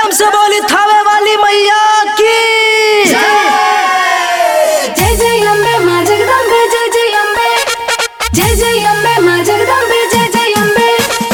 प्रेम से बोली थावे वाली मैया की जय जय अम्बे माँ जगदम्बे जय जय अम्बे जय जय अम्बे माँ जगदम्बे जय जय अम्बे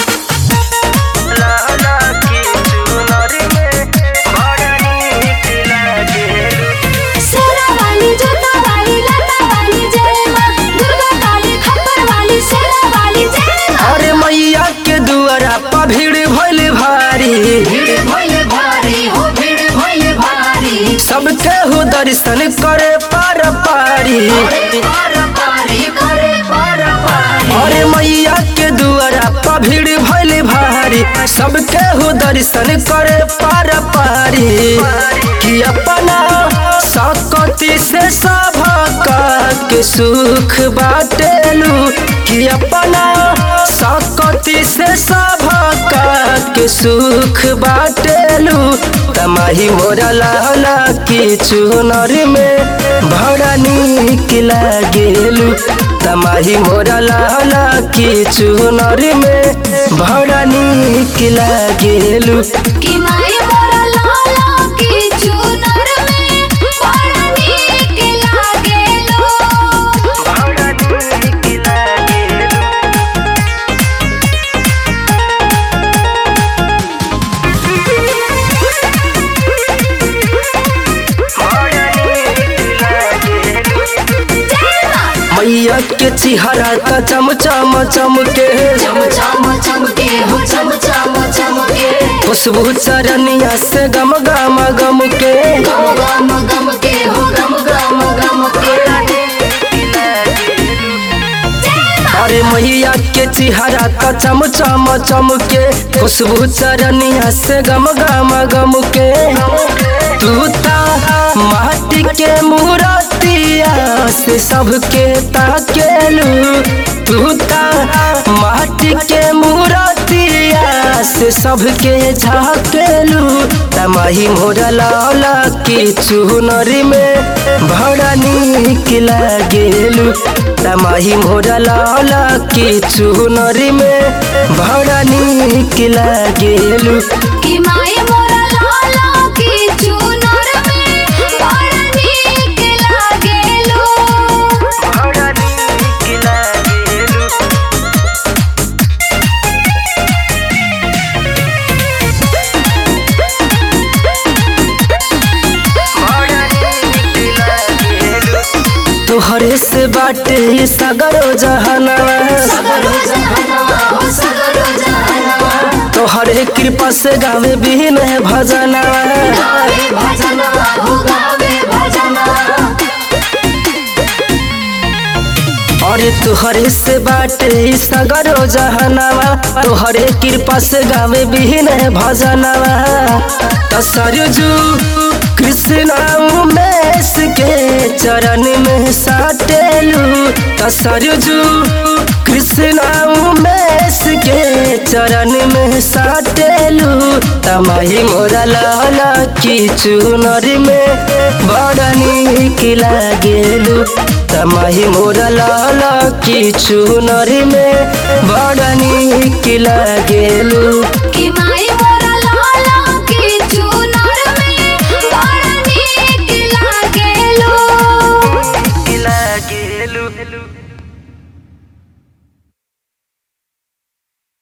शेरा वाली जोता वाली लता वाली जय माँ दुर्गा काली खप्पर वाली शेरा वाली जय माँ अरे मैया के दुआरा पर भीड़ भइल भारी भीड़ भइले भारी हो भीड़ भइले भारी सबके हो दर्शन करे पार पारी पार पारी करे पार पारी अरे मैया के दुआरा पर भीड़ भइल भारी सबके हो दर्शन करे पार पारी कि अपना सकती से सभका के सुख बाटेलू कि अपना सकती से सभका के सुख बाटेलू तमाही मोरा लाला की चुनर में बड़ा नीक लागेलू तमाही मोरा लाला की चुनर में बड़ा नीक लागेलू कि माय मोरा लाला की चुनर में बड़ा नीक लागेलो बड़ा नीक लागेलू जय माँ मैया के चिहरा त चमचम चमके चम चम चमके हो चम चम चमके खुशबू चरनिया से गम गम गम के गम गम गम के हो गम गम गम के अरे मैया के चिहरा त चमचम चमके खुशबू चरनिया से गम गम गम के तू ता माटी के मूर्तिया से सबके ताकेलू तू ता माटी के मूर्तिया से सबके झाकेलू तमाही मोरा लाला की चुनरी में बड़ा नीक लागेलू तमाही मोरा लाला की चुनरी में बड़ा नीक लागेलू कि माय मोरा लाला की चुनर में बड़ा नीक लागेलो बड़ा नीक लागेलू तोहरे से बाटे सगरो जहनवा सगरो जहनवा हो सगरो जहनवा तोहरे कृपा से गावे बिन भजनवा गावे भजनवा हो गावे भजनवा अरे तोहरे से बाटे सगरो जहनवा तोहरे कृपा से गावे बिन भजनवा त सरजू कृष्ण उमेश के चरण में साटेलू त सरजू कृष्ण उमेश के चरण में साटेलू तमाही मोरा लाला की चुनरी में बड़ा नीक लागेलू तमाही मोरा लाला की चुनरी में बड़ा नीक लागेलू